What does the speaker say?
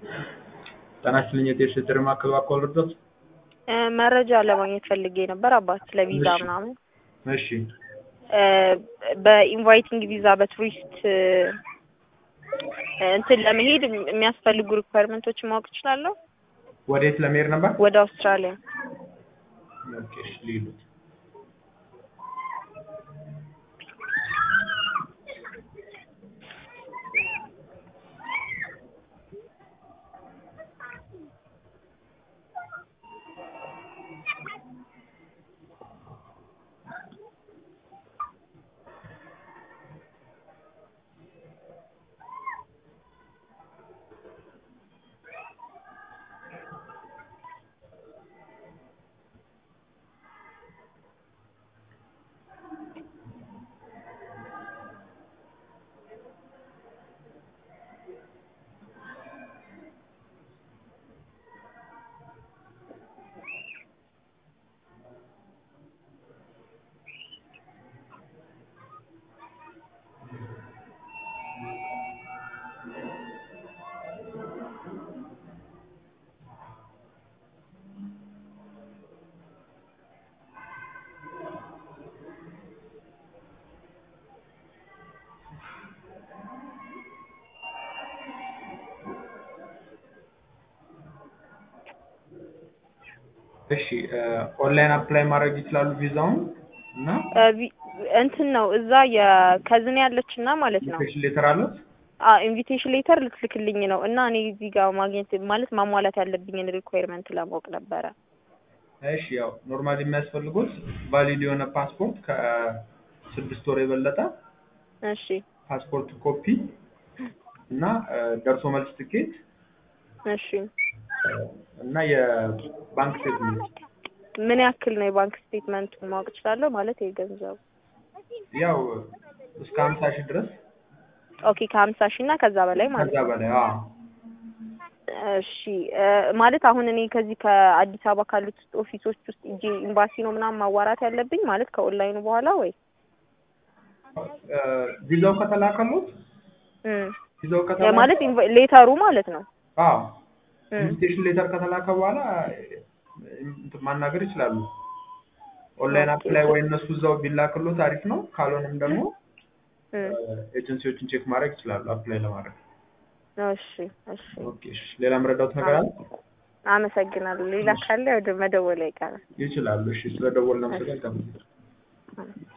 ጤና ይስጥልኝ የጤና ጥሪ ማዕከል እባክዎ ልርዳዎት? መረጃ ለማግኘት ፈልጌ ነበር አባት ስለ ቪዛ እሺ። ምናምን እሺ በኢንቫይቲንግ ቪዛ በቱሪስት እንትን ለመሄድ የሚያስፈልጉ ሪኳየርመንቶችን ማወቅ እችላለሁ? ወዴት ለመሄድ ነበር? ወደ አውስትራሊያ ኦኬ እሺ ልሂድ። እሺ ኦንላይን አፕላይ ማድረግ ይችላሉ ቪዛውን እና ቪ- እንትን ነው እዛ የከዝን ያለች እና ማለት ነው ኢንቪቴሽን ሌተር አሉት? ኢንቪቴሽን ሌተር ልትልክልኝ ነው እና እኔ እዚህ ጋር ማግኘት ማለት ማሟላት ያለብኝን ሪኳየርመንት ለማወቅ ነበረ። እሺ ያው ኖርማሊ የሚያስፈልጉት ቫሊድ የሆነ ፓስፖርት ከስድስት ወር የበለጠ እሺ ፓስፖርት ኮፒ እና ደርሶ መልስ ትኬት እሺ እና የባንክ ስቴትመንት ምን ያክል ነው የባንክ ስቴትመንቱ ማወቅ እችላለሁ? ማለት የገንዘቡ ያው እስከ ሀምሳ ሺህ ድረስ ኦኬ ከሀምሳ ሺህ እና ከዛ በላይ ማለት ከዛ ነው። በላይ አዎ እሺ እ ማለት አሁን እኔ ከዚህ ከአዲስ አበባ ካሉት ኦፊሶች ውስጥ እጄ ኤምባሲ ነው ምናምን ማዋራት ያለብኝ ማለት ከኦንላይኑ በኋላ ወይ እ ቪዛው ከተላከሉት እም ቪዛው ያ ከተላከ ማለት ኢንቫ- ሌተሩ ማለት ነው። አዎ እም ኢንቪቴሽን ሌተር ከተላከ በኋላ እንትን ማናገር ይችላሉ። ኦንላይን ኦኬ። አፕላይ ወይ እነሱ እዛው ቢላክሎት አሪፍ ነው። ካልሆነም ደግሞ እም ኤጀንሲዎችን ቼክ ማድረግ ይችላሉ አፕላይ ለማድረግ። እሺ እሺ ኦኬ እሺ። ሌላ የምረዳዎት ነገር አለ? አመሰግናለሁ። ሌላ ካለ ወደ መደወል አይቀርም። ይችላሉ። እሺ። ስለደወልን አመሰግናለሁ። እሺ።